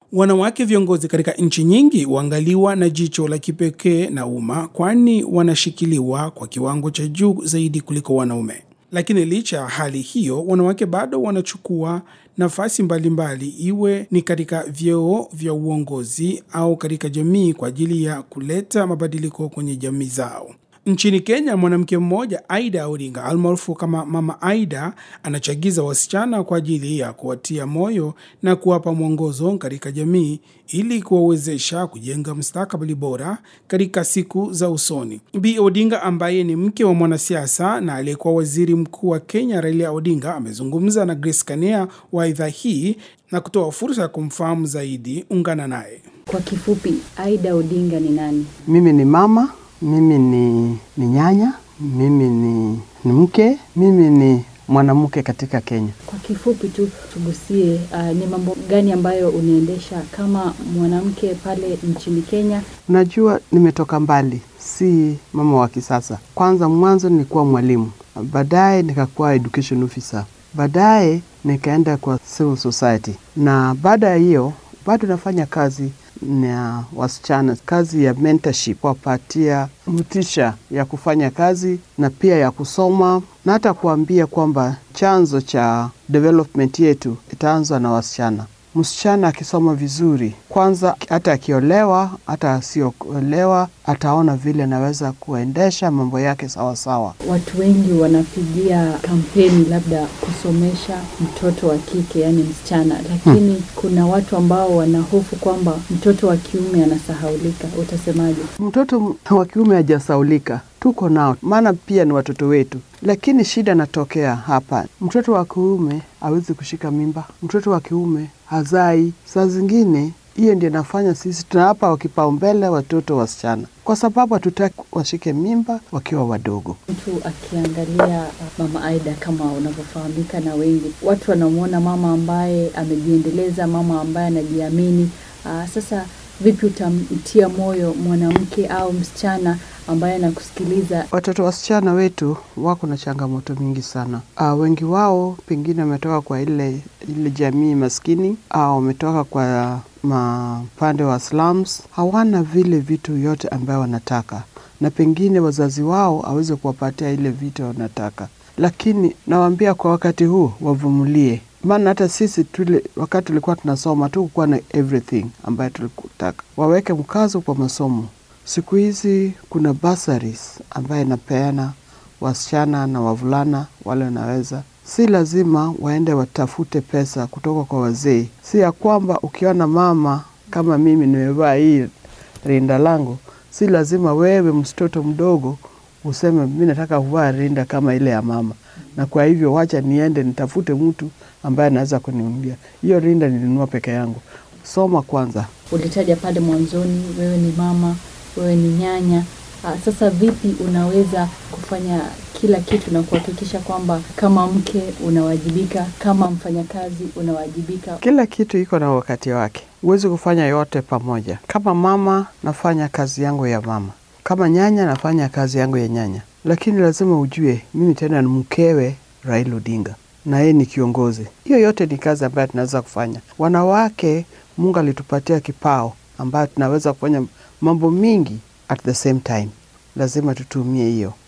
Wanawake viongozi katika nchi nyingi huangaliwa na jicho la kipekee na umma, kwani wanashikiliwa kwa kiwango cha juu zaidi kuliko wanaume. Lakini licha ya hali hiyo, wanawake bado wanachukua nafasi mbalimbali, iwe ni katika vyeo vya uongozi au katika jamii kwa ajili ya kuleta mabadiliko kwenye jamii zao. Nchini Kenya, mwanamke mmoja Aida Odinga almaarufu kama Mama Aida anachagiza wasichana kwa ajili ya kuwatia moyo na kuwapa mwongozo katika jamii ili kuwawezesha kujenga mustakabali bora katika siku za usoni. Bi Odinga ambaye ni mke wa mwanasiasa na aliyekuwa waziri mkuu wa Kenya Raila Odinga amezungumza na Grace Kanea wa idhaa hii na kutoa fursa ya kumfahamu zaidi. Ungana naye. Kwa kifupi, Aida Odinga ni nani? Mimi ni mama, mimi ni, ni nyanya, mimi ni, ni mke, mimi ni mwanamke katika Kenya. Kwa kifupi tu tugusie, uh, ni mambo gani ambayo unaendesha kama mwanamke pale nchini Kenya? Unajua, nimetoka mbali, si mama wa kisasa. Kwanza mwanzo nilikuwa mwalimu, baadaye nikakuwa education officer, baadaye nikaenda kwa civil society, na baada ya hiyo bado nafanya kazi na wasichana, kazi ya mentorship, kuwapatia motisha ya kufanya kazi na pia ya kusoma na hata kuambia kwamba chanzo cha development yetu itaanzwa na wasichana. Msichana akisoma vizuri, kwanza hata akiolewa, hata asiolewa, ataona vile anaweza kuendesha mambo yake sawasawa. Watu wengi wanapigia kampeni labda kusomesha mtoto wa kike, yaani msichana, lakini hmm, kuna watu ambao wanahofu kwamba mtoto wa kiume anasahaulika. Utasemaje? Mtoto wa kiume hajasaulika, tuko nao, maana pia ni watoto wetu, lakini shida inatokea hapa, mtoto wa kiume hawezi kushika mimba, mtoto wa kiume hazai. Saa zingine hiyo ndio inafanya sisi tunawapa kipaumbele watoto wasichana, kwa sababu hatutaki washike mimba wakiwa wadogo. Mtu akiangalia Mama Aida kama unavyofahamika na wengi, watu wanamwona mama ambaye amejiendeleza, mama ambaye anajiamini. Aa, sasa vipi utamtia moyo mwanamke au msichana ambaye anakusikiliza? Watoto wasichana wetu wako na changamoto mingi sana. Uh, wengi wao pengine wametoka kwa ile ile jamii maskini au wametoka kwa mapande wa slums, hawana vile vitu yote ambayo wanataka, na pengine wazazi wao aweze kuwapatia ile vitu wanataka, lakini nawaambia kwa wakati huu wavumilie maana hata sisi tule, wakati tulikuwa tunasoma tukukuwa na everything ambayo tulikutaka. Waweke mkazo kwa masomo. Siku hizi kuna bursaries ambayo inapeana wasichana na wavulana wale wanaweza, si lazima waende watafute pesa kutoka kwa wazee. Si ya kwamba ukiona mama kama mimi nimevaa hii rinda langu, si lazima wewe mtoto mdogo useme mi nataka kuvaa rinda kama ile ya mama, na kwa hivyo wacha niende nitafute mtu ambaye anaweza kuniumbia hiyo rinda. Nilinunua peke yangu. Soma kwanza. Ulitaja pale mwanzoni, wewe ni mama, wewe ni nyanya. Aa, sasa vipi unaweza kufanya kila kitu na kuhakikisha kwamba kama mke unawajibika, kama mfanyakazi unawajibika? Kila kitu iko na wakati wake, huwezi kufanya yote pamoja. Kama mama nafanya kazi yangu ya mama, kama nyanya nafanya kazi yangu ya nyanya, lakini lazima ujue mimi tena ni mkewe Raila Odinga na yeye ni kiongozi. Hiyo yote ni kazi ambayo tunaweza kufanya. Wanawake, Mungu alitupatia kipao ambayo tunaweza kufanya mambo mingi at the same time, lazima tutumie hiyo.